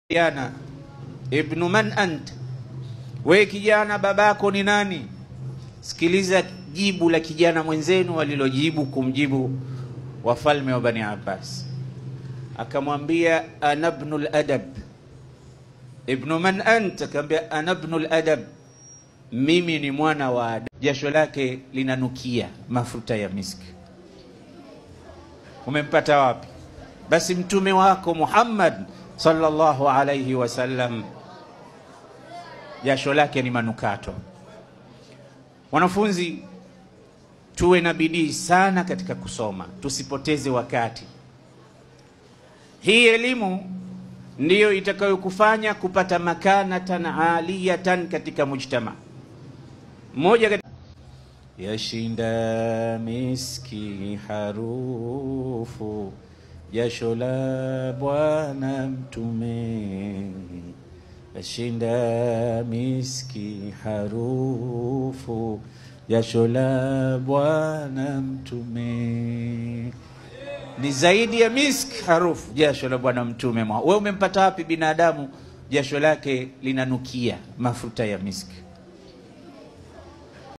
Kijana, ibnu man anta, we kijana, babako ni nani? Sikiliza jibu la kijana mwenzenu walilojibu kumjibu wafalme wa Bani Abbas, akamwambia ana ibnu ladab. Ibnu man anta, akamwambia ana ibnu ladab, mimi ni mwana wa adabu. Jasho lake linanukia mafuta ya miski. Umempata wapi? Basi mtume wako Muhammad sallallahu alayhi wasallam jasho lake ni manukato. Wanafunzi, tuwe na bidii sana katika kusoma, tusipoteze wakati. Hii elimu ndiyo itakayokufanya kupata makanatan aliyatan katika mujtama. Mmoja katika yashinda miski harufu jasho la Bwana Mtume, yashinda miski harufu jasho la Bwana Mtume. Ni zaidi ya miski harufu jasho la Bwana Mtume. Wewe umempata wapi binadamu jasho lake linanukia mafuta ya miski?